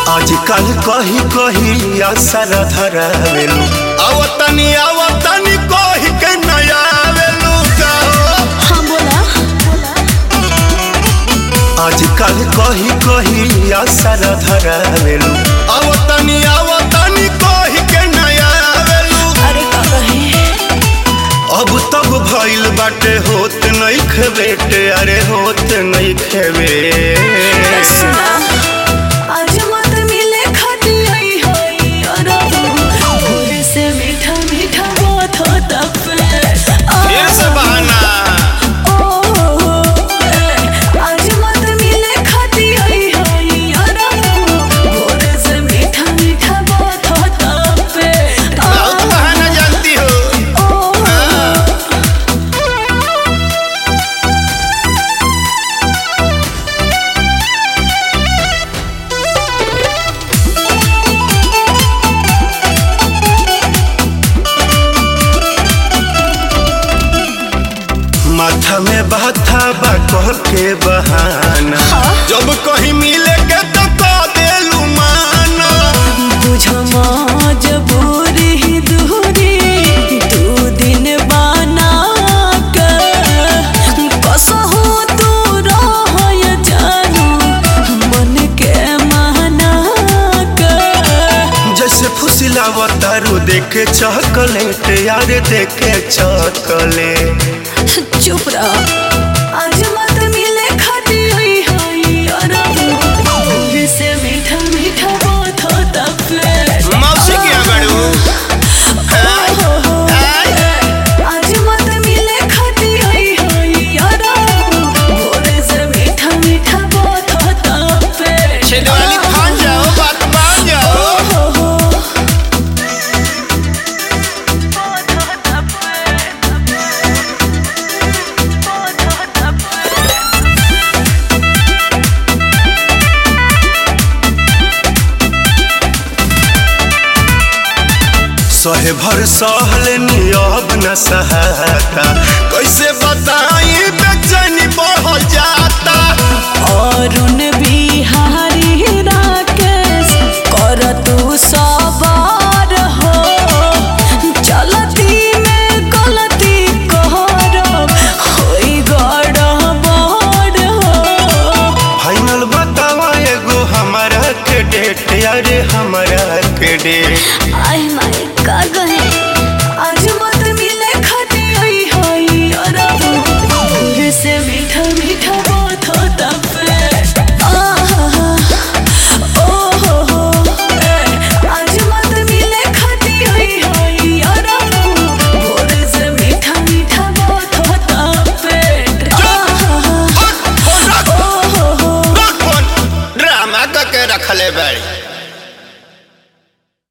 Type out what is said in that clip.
आजकल कही कही असर धरावेलू आवतनी आवतनी कही के नया आवेलू का हाँ बोला आजकल कही कही असर धरावेलू आवतनी आवतनी कही के नया आवेलू अरे का कहे अब तब भइल बाटे होत नहीं खेबेटे अरे होत नहीं खेबे सुना आज मत मिले खाती आई होई और भोरे से मीठा मीठा बात होता फिर से बहाना आज मत मिले खाती आई होई और भोरे से मीठा मीठा बात होता बहुत बहाना जानती हो माथा में बाथा बा कह के बहाना जब कहीं मिले के तो कह देलू माना बुझो मजबूरी ही दूरी दू दिन बना कर कसहु तू रह जानू मन के माना कर जैसे फुसिलावा तारू देखे चॉकलेट यार देखे चॉकलेट चुप रह आज मत मिले खाती हुई होई और भोर से मीठा मीठा बात होता फिर मौसी की अगड़ू आज मत मिले खाती आई होई और भोर से मीठा मीठा बात होता फिर छेदवाली फान जाओ बात मान जाओ सहे भर सहल नियब न सहाता कैसे बताई बेचैनी बढ़ जाता अरुण बिहारी राकेश कर तू सवार हो चलती में गलती करब होई गड़बड़ हो फाइनल बतावा एगो हमारा के डेट यारे हमारा के डेट